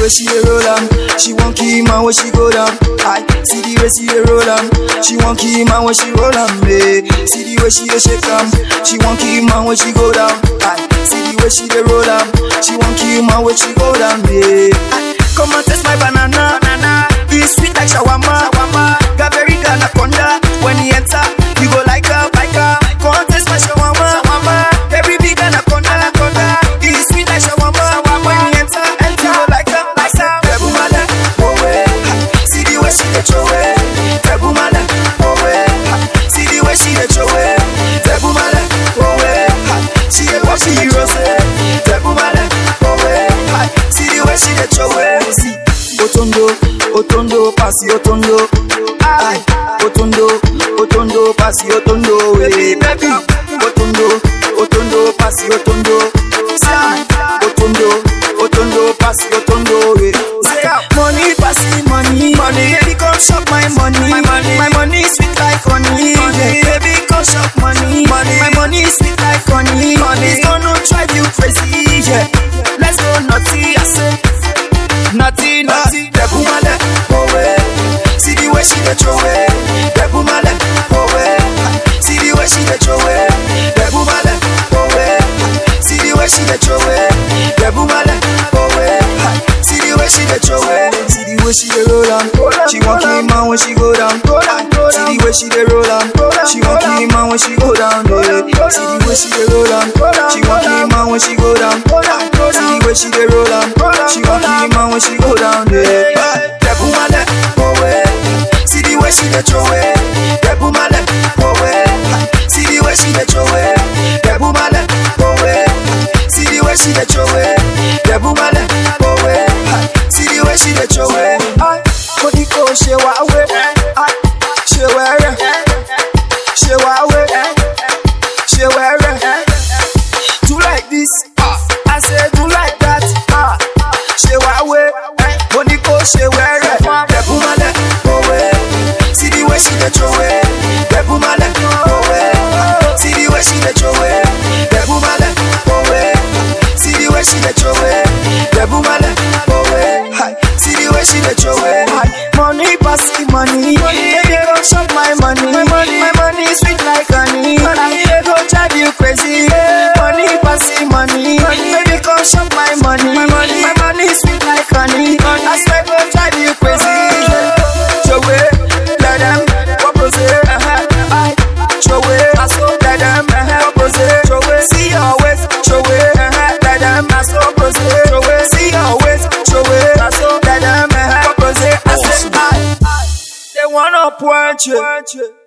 way she dey roll am, she wan kill man when she go down. I see the way she dey roll am, she wan kill man when she roll am. Eh. See the way she dey shake am, she wan kill man when she go down. I see the way she dey roll am, she wan kill man when she go down. Eh. Aye. Come and taste my banana, banana. It's sweet like shawarma, shawarma. Got very anaconda. When he enter, you go like her, like her. Come and taste my shawarma, shawarma. Every big anaconda, anaconda. It's sweet like shawarma, shawarma. When he enter, enter, you go like her, like her. Tebu mala, oh way. See the way she dey throw it. Tebu mala, oh way. See the way she dey throw it. Tebu mala, oh way. She dey pop the rose. Tebu mala, oh way. See the way she dey throw it. See, Otondo, Otondo, pasi Otondo. Ay, Otondo, Otondo, pasi Otondo. Baby, baby. Otondo, Otondo, pasi Otondo. Say, Otondo, Otondo, pasi Otondo. eh. Say, money, pasi money. Money, baby, come shop my money. My money, my money sweet like honey. Money, baby, come shop money. Money, my money sweet like honey. Money, it's gonna drive you crazy. Yeah, let's go naughty. I say. Naughty, naughty, Debu Male, oh way. See the way she dey throw it, Debu Male, oh way. See the way she dey throw it, Debu Male, oh way. See the way she dey throw it, Debu Male, oh way. See the way she dey throw it, see the way she dey roll am. She wan kill man when she go down. See the way she dey roll am. She wan kill man when she go down. eh. See the way she dey roll am. She wan kill man when she go down. See the way she dey roll am. She wan kill man when she go down. eh. Debu Male, oh way. See the way she dey throw it. Debu Male, oh way. See the way she dey throw it. Debu Male, oh way. See the way she dey throw it. Debu Male, oh way. See the way she dey throw it. Aye, Kodi ko ṣe wá wé. Aye, Ṣe wẹ́rẹ́. Ṣe wá wé. Ṣe wẹ́rẹ́. Do like this. I say do like that. Ah, Ṣe wá wé. Mo ní kó ṣe wẹ́rẹ́. Debu Male, oh way. See the way she dey throw it. Debu Male, oh way. See the way she dey throw it. Debu Male, oh way. See the way she dey throw it. Debu Male, oh way. Hi. See the way she dey throw it. Hi. Money pass the money. Baby, go shop my money. My money, my money sweet like honey. Money go drive you crazy. Money pass the money. Baby, come shop my money. My money, my money sweet like honey. I swear go drive you crazy. Show it, let them propose it. Uh-huh. I show it, I so let them uh-huh. propose it. Show it, see your ways. Show it, uh-huh. let them I so propose it. Show it, see your ways. Show it, I so let them uh-huh. propose it. I say I, they wanna point you.